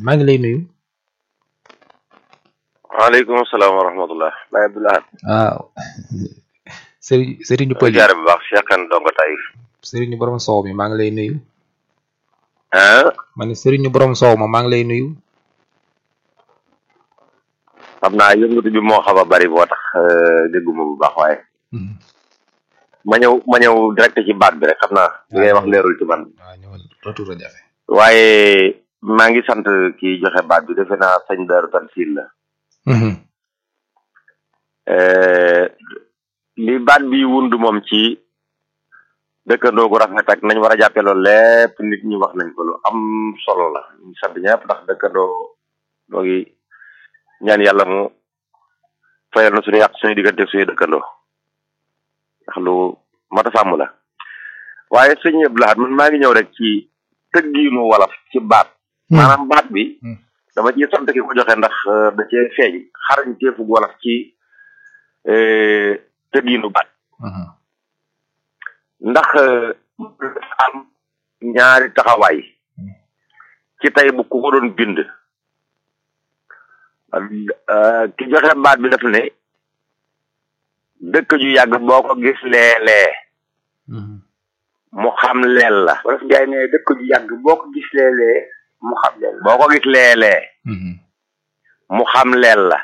maa ngi lay nuyu. waaleykum salaam wa rahmatullah Baye Abdoulaye waaw sëriñ sëriñu pël yi jaare bu baax Cheikh Kane dongo Taïf sëriñu borom soow mi maa ngi lay nuyu. ah ma ne sëriñu borom soow ma maa ngi lay nuyu. xam naa yëngatu bi moo xaw a bari boo tax dégguma bu baax waaye ma ñëw ma ñëw direct ci baat bi rek xam naa li ngay wax leerul ci man waaw ñëwal retour a jafe. waaye maa ngi sant kii joxe baat bi defe naa sëñ Daaru Tansil la li baat bi wund moom ci dëkkandoo gu rafet ak nañ war a jàppee loolu lépp nit ñi wax nañ ko lu am solo la ñu sant ñëpp ndax dëkkandoo doo ngi ñaan yàlla mu fayal na suñu yàq suñu diggante suñu dëkkandoo ndax lu mat a sàmm la waaye sëñ Abdou Lahad man maa ngi ñëw rek ci tëggiinu wolof ci baat maanaam baat bi dama ci sant ki ko joxe ndax da cee feeñ xarañ teefug wolof ci tëggiinu baat ndax am ñaari taxawaay ci tey bu ku ko doon bind ki joxe baat bi daf ne dëkk ju yàgg boo ko gis leelee mu xam leel la wolof Njaay ne dëkk ju yàgg boo ko gis leelee mu xam leel la boo ko gis leelee mu xam leel la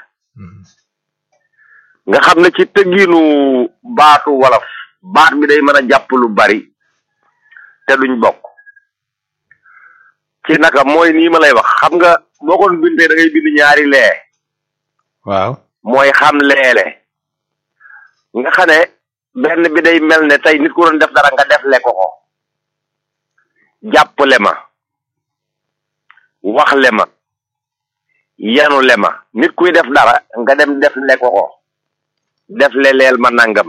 nga xam ne ci tëggiinu baatu wolof baat bi day mën a jàpp lu bari te duñ bokk ci naka mooy nii ma lay wax xam nga boo ko bindee da ngay bind ñaari lee waaw mooy xam leele nga xam ne benn bi day mel ne tey nit ku doon def dara nga def le ko ko jàppale ma wax le ma yanu le ma nit kuy def dara nga dem def le ko ko def le leel ma nangam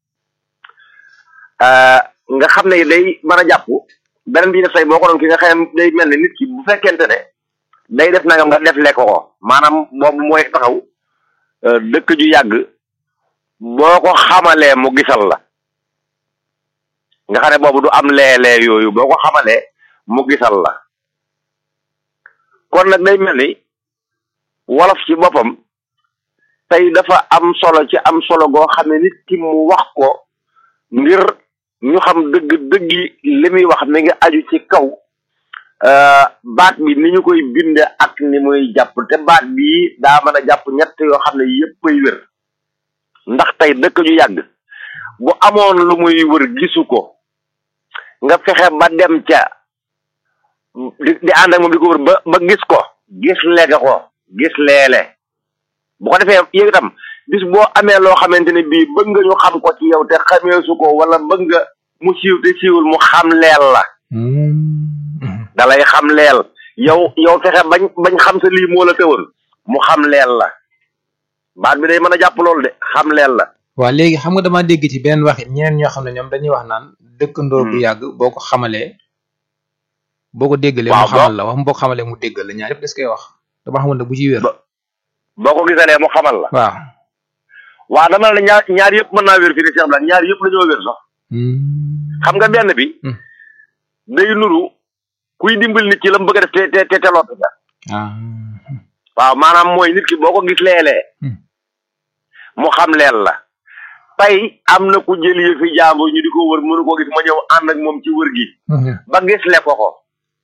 nga xam ne day mën a jàpp beneen bi def tey boo ko doon ki nga xam day mel ne nit ki bu fekkente ne day def nangam nga def le ko ko maanaam boobu mooy taxaw dëkk ju yàgg boo ko xamalee mu gisal la nga xam ne boobu du am leelee yooyu boo ko xamalee mu gisal la kon nag day mel ni wolof ci boppam tey dafa am solo ci am solo goo xam ne nit ki mu wax ko ngir ñu xam dëgg dëggi li muy wax mi ngi aju ci kaw baat bi ni ñu koy binde ak ni muy jàpp te baat bii daa mën a jàpp ñett yoo xam ne yéppay wér ndax tey dëkk ju yàgg bu amoon lu muy wër gisu ko nga fexe ba dem ca di di ànd ak moom di ko wër ba ba gis ko gis leega ko gis leele bu ko defee yow itam bis boo amee loo xamante ne bii bëgg nga ñu xam ko ci yow te xamee su ko wala bëgg nga mu siiw te siiwul mu xam leel la dalay xam leel yow yow fexe bañ bañ xam sa lii moo la tëwoon mu xam leel la baat bi day mën a jàpp loolu de xam leel la waaw léegi xam nga dama dégg ci benn waxit ñeneen ñoo xam ne ñoom dañuy wax naan dëkkandoo bu yàgg boo ko xamalee boo ko déggalee mu xamal la wax boo ko xamalee mu déggal la ñaar yëpp des koy wax dama xamul ne bu ci wér boo ko gisalee mu xamal la waaw waaw dama la ñaar ñaar yëpp mën naa wér fii ni Cheikh Blanc ñaar yëpp dañoo wér sax xam nga benn bi day nuru kuy dimbal nit ci la mu bëgg a def te te te teloot nga waaw maanaam mooy nit ki boo ko gis leelee mu xam leel la tey am na ku jël yëfi jàmbur ñu di ko wër mënu ko gis ma ñëw ànd ak moom ci wër gi ba gis le ko ko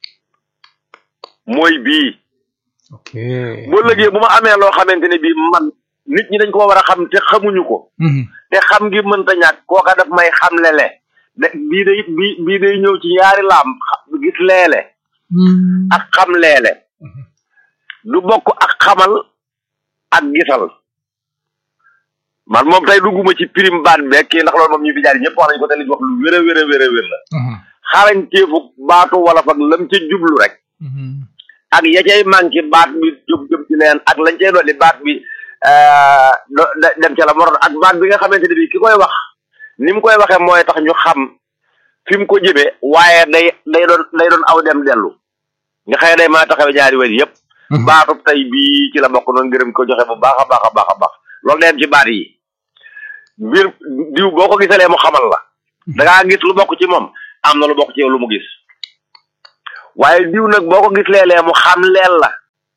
mooy bii ok boo lëgee bu ma amee loo xamante ne bii man nit ñi dañ ko war a xam te xamuñu ko te xam ngi mënta ñàkk kooka daf may xam lele de bii day bii bii day ñëw ci ñaari laam gis leele ak xam leele du bokk ak xamal ak gisal man moom tey dugguma ci prime baat beeg kii ndax loolu moom ñu fi jaar ñëpp wax nañu ko te li ñu wax lu wér a wér a wér a wér la xarañteefu baatu wala fag lam ca jublu rek ak ya cay manqué baat bi jub jub ci leen ak lañ cay dolli baat bi dem ca la moroon ak baat bi nga xamante ne bii ki koy wax ni mu koy waxee mooy tax ñu xam fi mu ko jëmee waaye day day doon day doon aw dem dellu nga xëy day maa taxawe ñaari wet yëpp baatub tey bii ci la bokk noonu ngërëm ko joxe bu baax a baax a baax a baax loolu day am ci baat yi mbir diw boo ko gisalee mu xamal la da ngaa gis lu bokk ci moom am na lu bokk ci yow lu mu gis waaye diw nag boo ko gis leelee mu xam leel la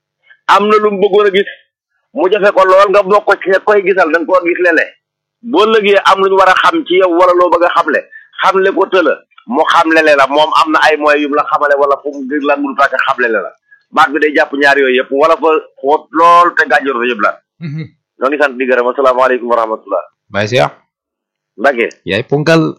am na lu mu bëggoon a gis mu jafe ko lool nga bokk ci koy gisal da nga koo gis lele boo lëgee am lu ñu war a xam ci yow wala loo bëgg a xamle xamle ko tëla mu xamle le la moom am na ay moyens yu mu la xamale wala fu mu gën lan mu tàkk xamle le la baat bi day jàpp ñaar yooyu yëpp wala fa xóot lool te gànjor fa yëpp la ñoo ngi sant di gërëm asalaamaaleykum wa rahmatullah Baye Cheikh Mbacke yaay ponkal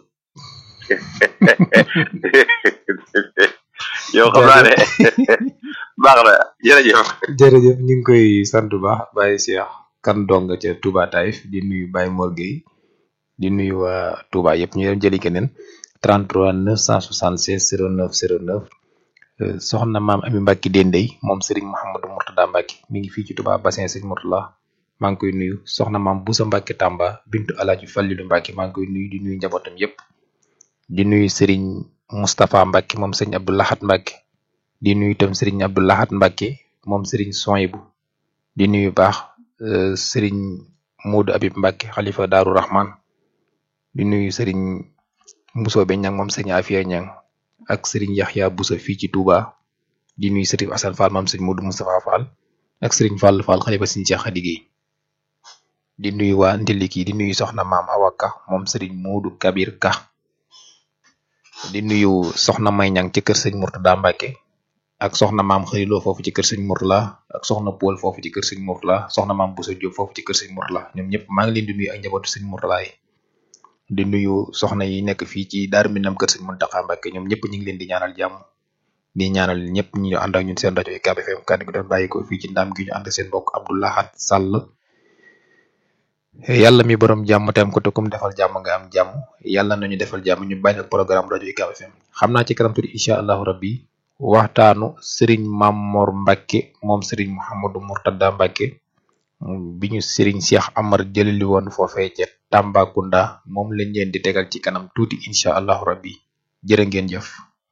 yow xam naa ne baax na jërëjëf jërëjëf ñu ngi koy sant bu baax Baye Cheikh kan dong ca Touba Taïf di nuyu Baye Mor Gueye di nuyu waa Touba yëpp ñu dem jëli keneen 33 976 09 09 soxna maam Ami Mbacke Dendey moom Serigne Mouhamadou Mourtada Mbacke mi ngi fii ci Touba bassin Serigne Mourtada maa ngi koy nuyu soxna maam Boussa Mbacke Tamba bintu Alaaji Fallilu Mbacke maa ngi koy nuyu di nuyu njabootam yëpp di nuyu Serigne Moustapha Mbacke moom Serigne Abdou Lahat Mbacke di nuyu itam Serigne Abdou Lahat Mbacke moom Serigne Soyibu di nuyu baax Serigne Modou Abib Mbacke xalifa Daaru Rahman di nuyu Serigne Mbusoobe Ñang moom Serigne Afia Ñang ak Serigne Yaxya Bousso fii ci Touba di nuyu Serigne Assane Fall moom Serigne Modou Moustapha Fall ak Serigne Fall Fall xalifa Serigne Cheikh Khady Gueye di nuyu waa Ndiliki di nuyu soxna maam Awaka moom Serigne Modou Kabir Ka di nuyu soxna May Ñang ci kër Serigne Mourtada Mbacke ak soxna maam Xëriloo foofu ci kër Serigne Mourtada ak soxna Paul foofu ci kër Serigne Mourtada soxna maam Bousso Diop foofu ci kër Serigne Mourtada ñoom ñëpp maa ngi leen di nuyu ak njabootu Serigne Mourtada yi di nuyu soxna yi nekk fii ci Daaru Minam kër Serigne Mountakha Mbacke ñoom ñëpp ñu ngi leen di ñaanal jàmm di ñaanal ñëpp ñu ànd ak ñun seen rajo UCAB FM kàddu gi doon bàyyi ko fii ci ndam gi ñu ànd seen mbokk Abdou Lahad Sall yàlla mi borom jàmm te am ko te kum defal jàmm nga am jàmm yàlla nañu defal jàmm ñu bàyyi ak programme rajo UCAB FM xam naa ci kanam tuuti incha allahu rabbi waxtaanu Serigne Mamor Mbacke moom Serigne Mouhamadou Mourtada Mbacke bi ñu Serigne Cheikh Amar jëlali woon foofee ca Tambacounda moom lañ leen di tegal ci kanam tuuti incha allahu rabbi jërë ngeen jëf.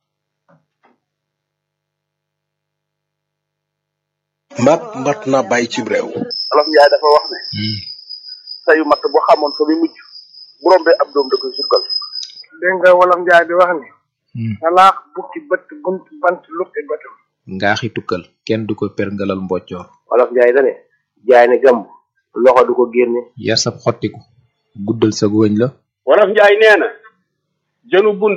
mbaat mbat naa bàyyi ci réew. olof Njaay dafa wax ne. sayu matt boo xamoon fa muy mujj bu rombee ab doom da koy sukkal. dégg nga wolof Njaay di wax ni. salaax bukki bët bunt bant lukki bëtam. ngaaxi tukkal kenn du ko perngalal mboccoor. olof Njaay da ne jaay ne gàmb loxo du ko génne. yar sab xottiku guddal sa wëñ la. wolof Njaay nee na jënu bunt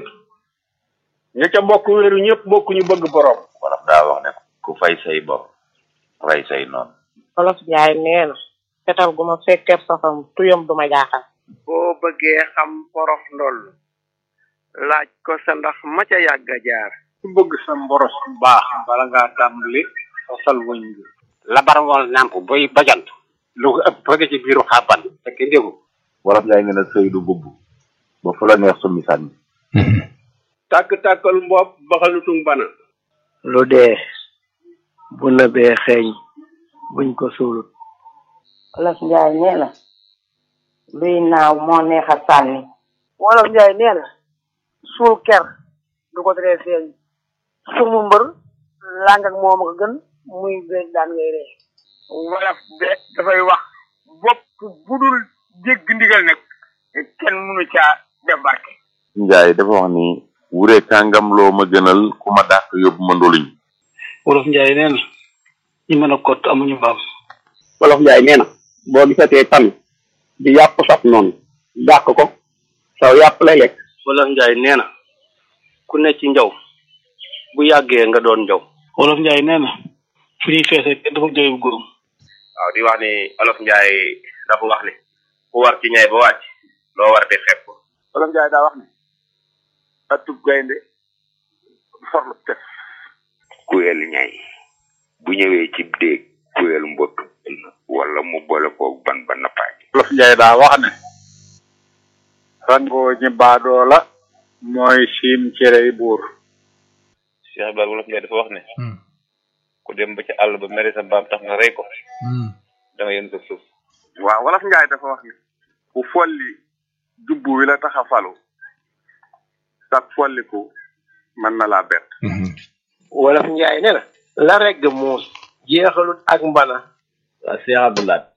ña ca bokk wéeru ñëpp bokk ñu bëgg borom. wolof daa wax ne ku fay say bopp rey say noonu. olof Njaay nee na fetal gu ma fekkee safam tuyam du ma jaaxal. boo bëggee xam porof ndoll laaj ko sa ndax ma ca yàgg a jaar. ku bëgg sa mboros bu baax bala ngaa tàmbali fasal wëñ bi. labar wal nàmp boy bajant lu ko ëpp bëgg ci biiru xàbban fekk ndégu. wolof Njaay nee na sëy du bubb ba fu la neex summi sànni. tàkk-tàkkal mbopp baxalutung bana. lu dee bu nëbee xeeñ buñ ko suulut. olof Njaay nee na luy naaw moo neex a sànni. wolof Njaay nee na suul ker du ko teree feeñ sumu mbër làng ak moom ko gën muy beeg daan ngay ree wolof de dafay wax bopp bu dul dégg ndigal nag kenn mënu caa def barke Njaay dafa wax ni wure kàngam loo ma gënal ku ma dàq yóbbu ma ndoluñ. wolof Njaay nee na ñi mën a kott amuñu mbaam. wolof Njaay nee na boo gisatee tan di yàpp saf noonu dàq ko saw yàpp lay lekk. wolof Njaay nee na ku ne ci njaw bu yàggee nga doon njaw. wolof Njaay nee na fu ñuy feesee kenn dafa jooy bu góorum. waaw di wax ni olof Njaay dafa wax ni ku war ci ñay ba wàcc loo war di xeeb ko. wolof Njaay daa wax ne atub gaynde forlu tef kuyel ñay bu ñëwee ci déeg kuyel mbottu wala mu boole koog ban ba nappaaj wolof Njaay daa wax ne rangoo ñi baadoo la mooy siim cerey buur Cheikh Ibrahima wolof Njaay dafa wax ne ku dem ba ci àll ba mere sa mbaam tax nga rey ko da nga yën sa suuf waaw wolof Njaay dafa wax ne ku folli jubbu wi la tax a falu sag folliku mën na laa bett wolof Njaay nee na la regg muus jeexalut ak mbana waa Cheikh Abdoulaye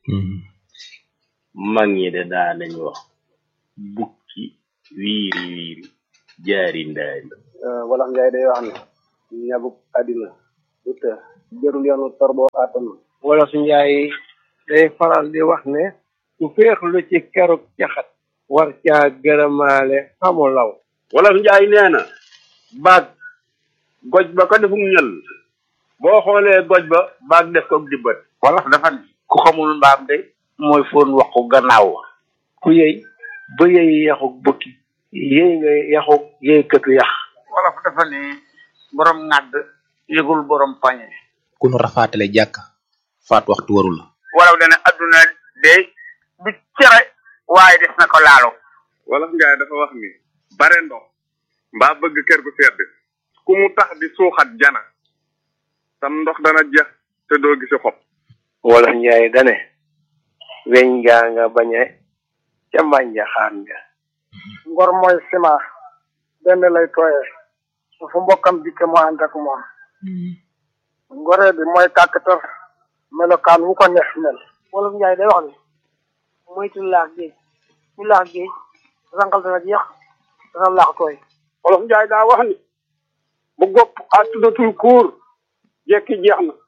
mag ñi de daa nañ wax bukki wiiri wiiri jaari ndaari wolof Njaay day wax ne ñabuk àddina du të jërul yoonu tor boo àttanu wala su njaay day faral di wax ne su féexlu ci keruk caxat war caa gërëmaale xamu law wala njaay nee na baag goj ba ko defum ñël boo xoolee goj ba baag def ko dibbat wala dafa ne ku xamul mbaam de mooy foon waxu gannaaw ku yëy ba yëy yaxuk bukki yëy nga yaxuk yëy këtu yax wala dafa ne borom ŋàdd yëgul borom pañe ku nu rafaatale jàkk faat waxtu warul la wala dana adduna de du cere waaye des na ko laalo wolof njaay dafa wax ni bare ndox mbaa bëgg kër gu sedd ku mu tax di suuxat jana sam ndox dana jeex te doo gisi xob wala njaay dane weñ gaa nga bañe ca mbànja xaan nga ngor mooy sima benn lay tooyee su fu mbokkam dikke mu ànd ak moom ngoree bi mooy kàkkatar melokaan wu ko neex mel wolof njaay day wax ne moytu laax géej ku laax géej rangal dana jeex dana laax tooy wolof njaay daa wax ni bu gopp àttudatul kuur jekki jeex na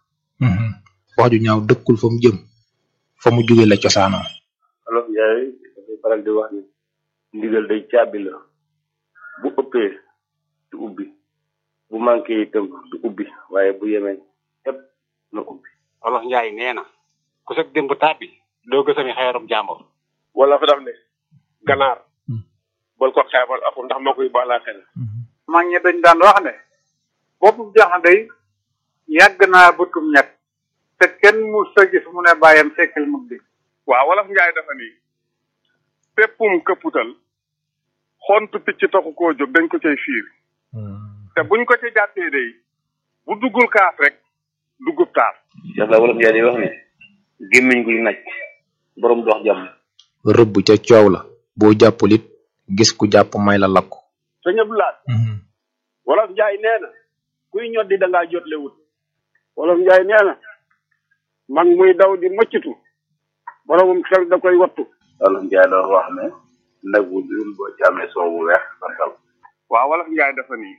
wax ju ñaaw dëkkul fa mu jëm fa mu jóge la cosaanoo wolof njaay dafay faral di wax ni ndigal day caabi la bu ëppee du ubbi bu manqué itam du ubbi waaye bu yemee yépp na ubbi wolof njaay nee na ku sëg démb tàbbi doo gësami xeerum jàmbur wala fa daf ne ganaar bal ko xeebal aku ndax moo koy baalaa xel mag ñi dañ daan wax ne boppu jaxande yàgg naa bëtum ñett te kenn mu sa gis mu ne bàyyam sekkal mu di waaw wolof njaay dafa ni péppum këpputal xontu picc taxu koo jóg dañ ko cay fiir te buñ ko ci jàppee day bu duggul kaas rek duggub taas Cheikh la wolof njaay di wax ne gémmiñ guy naj borom dox jàmm rëbb ca coow la boo jàppul it gis ku jàpp may la lakku sëñ Abdoulaye wolof njaay nee na kuy ñoddi da ngaa jotle wut wolof njaay nee na mag muy daw di mëccatu boromum xel da koy wattu wolof njaay doon wax ne nag bu dul boo ci amee soow bu weex santal waaw wolof njaay dafa ni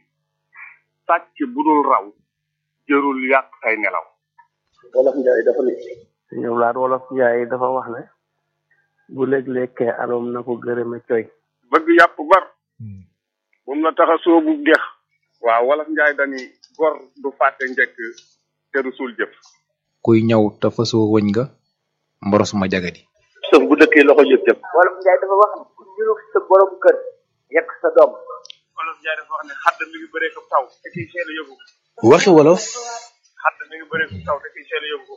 sàcc bu dul raw jërul yàq say nelaw wolof njaay dafa ne ñoom laat wolof njaay dafa wax ne bu léeg-lekkee aloom na ko gërëme coy bëgg yàpp bar bum la tax a soobu dex waaw wolof njaay dani gor du fàtte njëkk te du suul jëf kuy ñëw te fasoo wëñ nga mboros ma jagadi sëf bu dëkkee loxo jëf jëf wolof njaay dafa wax ne ku niru sa borom kër yekk sa doom wolof njaay dafa wax ne xadd mi ngi bëree ko taw te kiy seel a yóbbu waxi wolof xadd mi ngi bëree ko taw te kiy seel a yóbbu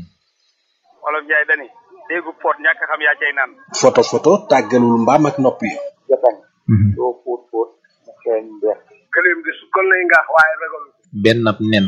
wolof njaay dani déggu poot ñàkk xam yaa cay naan photo photo tàggalul mbaam ak nopp yi jotañ doo fóot fóot mu xeeñ mbeex këleem di su kon lay ngaax waaye ragal benn ab nen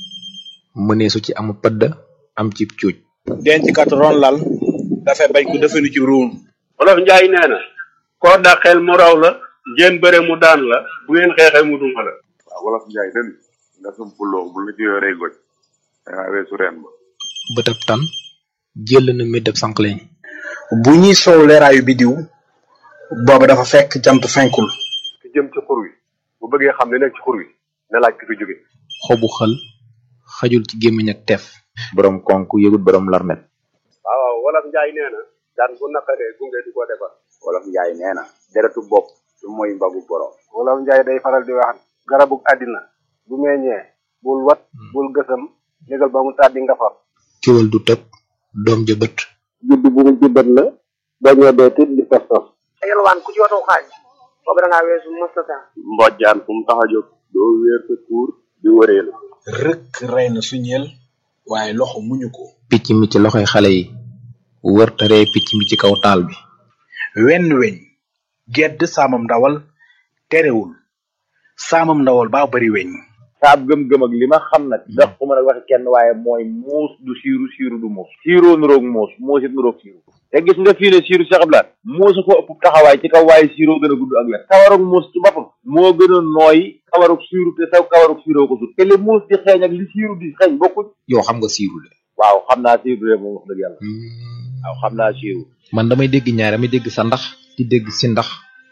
mëneesu ci amu pëdd am ci cuuj denc kat ron lal dafay bañ ko defenu ci ruum wolof njaay nee na koo dàqeel mu raw la ngeen bëre mu daan la bu ngeen xeexee mu duma la waaw wolof njaay den nga sumpuloo bu la ci yoree goj dangaa weesu reen ba bëtab tan jël na méddab sànqleñ bu ñuy soow leeraayu bidiw booba dafa fekk jant fenkul ki jëm ci xur wi bu bëggee xam ne nekk ci xur wi na laaj ki fi jóge xobu xël xajul ci gémmiñ ak teef borom konk yëgut borom larmet waaw waaw wolof njaay nee na daan bu naqaree gunge di ko defar wolof njaay nee na deretu bopp du mooy mbagu borom wolof njaay day faral di wax garabug àddina bu meññee bul wat bul gësam négal ba mu tàddi nga far kiwal du tëb doom ja bët judd bu mu juddat la bañoo dee tit di tos tos yelwaan ku ci watu xaaj boobu da ngaa weesu mustata mbojjaan fu mu tax a jóg doo wéer sa tuur di wëreelu rëkk rey na suñeel waaye loxo muñu ko picc mi ci loxoy xale yi wër te ree picc mi ci kaw taal bi wenn weñ gedd saamam ndawal terewul saamam ndawal baa bari weñ saab gëm-gëm ak li ma xam nag ndax ku mën a waxe kenn waaye mooy muus du siiru siiru du muus siiroo nuroog muus muus it nuroog siiru te gis nga fii ne siiru Cheikh Abdoulaye muusa ko ëpp taxawaay ci kaw waaye siiroo gën a gudd ak wet kawarug muus ci boppam moo gën a nooy kawarug siiru te saw kawarug siiroo ko sut te li muus di xeeñ ak li siiru di xeeñ bokkuñ yow xam nga siiru de waaw xam naa siiru de moom wax dëgg yàlla waaw xam naa siiru man damay dégg ñaar damay dégg sa ndax di dégg si ndax waaw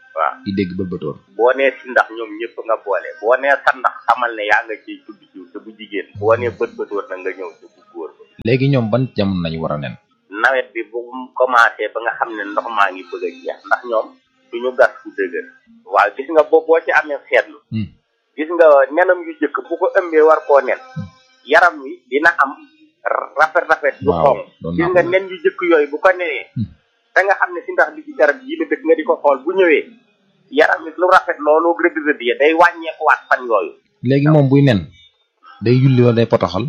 di dégg bëlbatoor boo nee si ndax ñoom ñëpp nga boole boo nee sa ndax xamal ne yaa nga ciy tudd jiw te bu jigéen boo nee bët bëtoor na nga ñëw te bu góor ba léegi ñoom ban jamono lañu war a nen nawet bi bu mu commencé ba nga xam ne ndox maa ngi bëgg a jeex ndax ñoom duñu gas fu dëgër waaw gis nga boo boo ci amee seetlu gis nga nenam yu jëkk bu ko ëmbee war koo nen yaram wi dina am rafet rafet yu Waaw, xonq doon gis naa nga ko. nen yu jëkk yooyu bu ko nenee da nga xam ne si ndax bi ci garab yi la dëkk nga di ko xool bu ñëwee yaram wi lu rafet loolu rëdd rëdd ya day wàññeekuwaat fan yooyu léegi moom buy nen day yulli wala day potoxal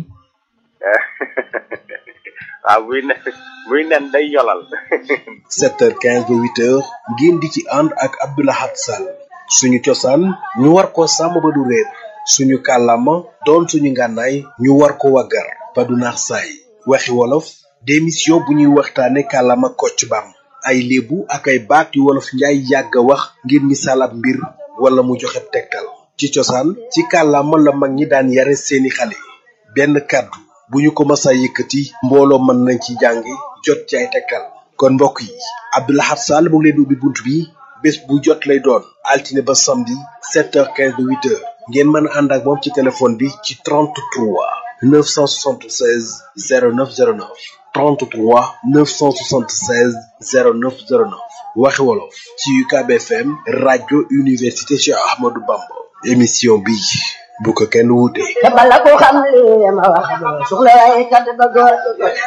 waaw buy nen buy nen day yolal 7h15 ba 8h ngeen di ci ànd ak Abdoulahat Sall suñu cosaan ñu war ko sàmm ba du réer suñu kàllaama doon suñu ngànnaay ñu war ko waggar ba du naax saay waxi wolof démission bu ñuy waxtaane kàllaama kocc bam ay léebu ak ay baat yu wolof njaay yàgg a wax ngir misaal ab mbir wala mu joxe tegtal ci cosaan ci kàllaama la mag ñi daan yare seeni xale benn kàddu bu ñu ko masa yëkkati mbooloo mën nañ ci jàngi jot ci ay tegtal kon mbokk yi Abdoulahat Sall mu ngi leen di ubbi bunt bi bés bu jot lay doon altine ba samedi 7h15 ba 8h ngeen mën a ànd ak moom ci téléphone bi ci 33 976 0909 33 976 0909 waxi wolof ci UCAB FM rajo université Cheikh Ahmadou Bamba émission bi bu ko kenn wuute. te bala ko xam li ma wax doo soxla waaye kat ba góor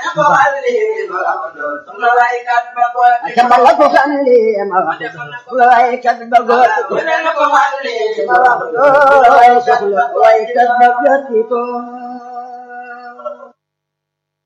te bala ko xam li ma wax doo soxla waaye kat ba góor ma wax doo waaye soxla waaye kat ba góor